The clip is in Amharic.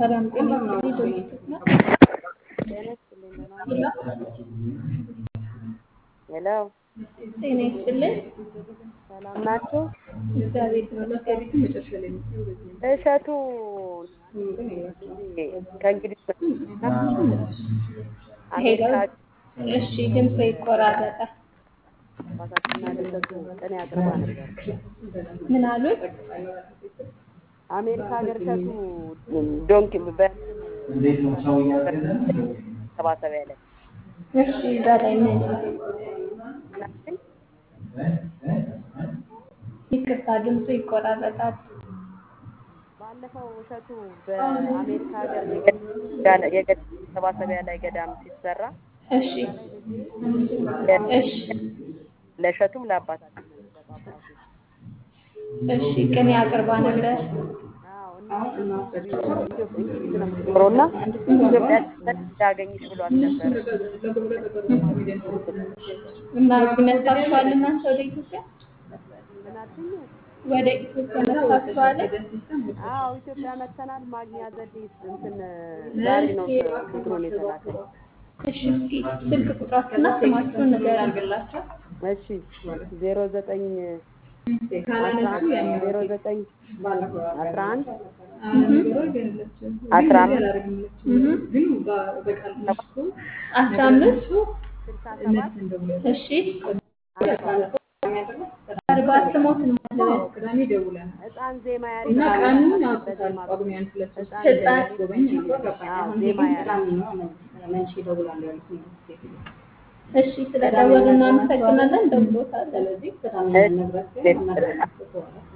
ሰላም ጤና ይስጥልኝ። ዶክተር ነው። ጤና ይስጥልኝ። ደህና ሄሎ፣ ጤና ይስጥልኝ። ሰላም ናችሁ? እግዚአብሔር ይመስገን። እሸቱ ከእንግዲህ ሄሎ። አሜሪካ እሺ፣ ድምፅ ይቆራረጣል። አባታችንና ልደቱ ቅኔ አቅርባ ነበር። ምን አሉት? አሜሪካ ሀገር እሸቱ ዶንኪ በሰባሰቢያ ላይ እሺ፣ እዛ ላይ ምን ምናምን ይቅርታ፣ ድምፁ ይቆራረጣል። ባለፈው እሸቱ በአሜሪካ ሀገር የገዳ- የገዳ መሰባሰቢያ ላይ ገዳም ሲሰራ እሺ፣ እሺ፣ ለእሸቱም ለአባታችን ለጳጳሱ እሺ፣ ቅኔ አቅርባ ነበር። አዎ እና ኢትዮጵያ እንግሊዝ ነው የምትኖረው እና ኢትዮጵያ እንዳገኝሽ ብሏት ነበር። እና እዚህ መጣችኋል እናንተ ወደ ኢትዮጵያ? ምን አልሽኝ? ወደ ኢትዮጵያ መጣችኋል? አዎ ኢትዮጵያ መተናል። ማግኛ ዘዴ እንትን ዛሬ ነው ቁጥሩን የተላከኝ። እሺ፣ እስኪ ስልክ ቁጥራችሁና ስማችሁን ንገሩኝ። እሺ ዜሮ ዘጠኝ ዜሮ ዘጠኝ አስራ አንድ አስራ አምስት አስራ አምስት ስልሳ ሰባት እሺ አርባ ስሞትን ማለት ህፃን ዜማ ያሬድ በዜማ ህፃን ህፃን አዎ ዜማ ያሬድ እሺ ስለደወልን እናመሰግናለን። ደውሎታል። እሺ